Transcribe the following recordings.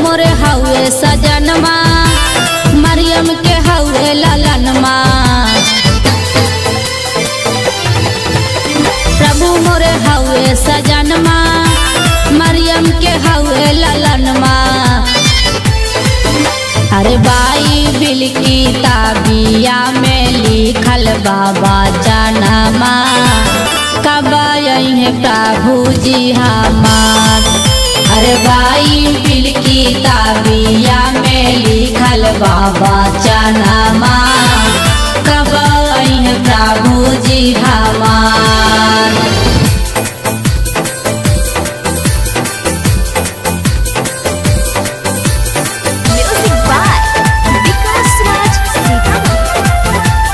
मोरे हवे सजनमा मरियम के हवे ललनमा प्रभु मोरे हवे सजनमा मरियम के हवे ललनमा अरे बाई बिल की ताबिया में लिखल बाबा जनमा कब है प्रभु जी हमार अरे बाई बिल की ताबिया में लिखल बाबा जनमा कब है प्रभु जी हमार Music by Vikas Raj Sitaman.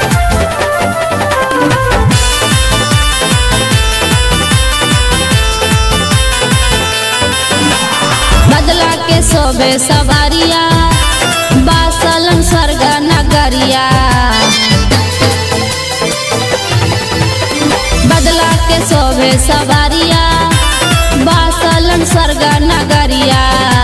बदला के सोबे सवारिया बासलन स्वर्ग नगरिया बदला के सोबे सवारिया बासलन स्वर्ग नगरिया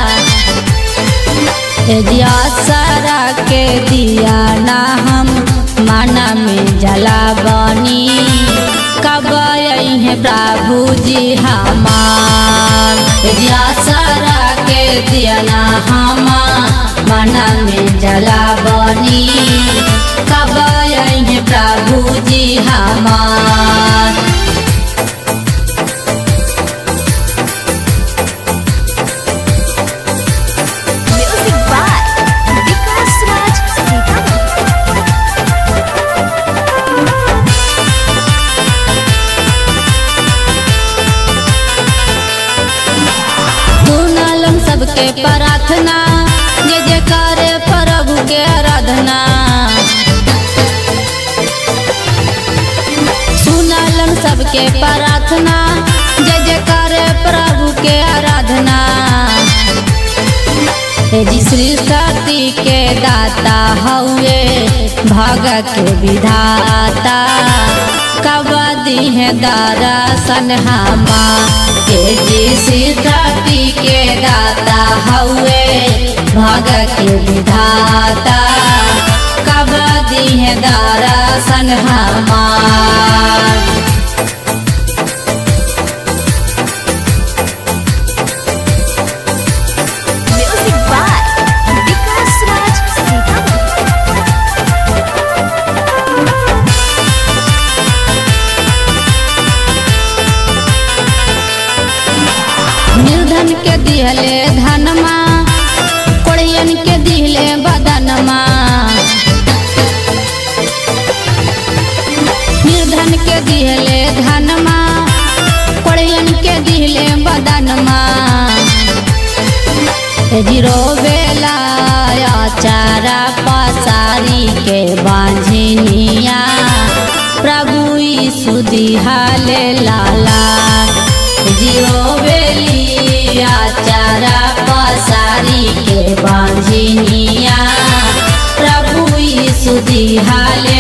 एजिया सारा के दिया ना हम माना में जला बनी कब है प्रभु जी हमार एजिया सारा के दिया ना हम माना में जला बनी कब है प्रभु जी हमार Music by Vikas Raj Sitaman. सुनलम सबके प्रार्थना जे जे करे प्रभु के आराधना सुनलम सबके प्रार्थना जे जे करे प्रभु के आराधना हे जी सृष्टि के दाता हउए भगत के विधाता कबदी है दरसन हमा हे जी सृष्टि के दाता हउए भगत के विधाता कबदी है दरसन हमार Music by Vikas Raj Sitaman. निर्धन के दिहले धनमा कोड़ियन के दिहले बदनमा निर्धन के दिहले धनमा कोड़ियन के दिहले बदनमा जीरो बेला चारा पसारी के बांझनिया प्रभु यीशु दिहाले लाला जीरो बेलिया चारा पसारी के बांझनिया प्रभु यीशु दिहाले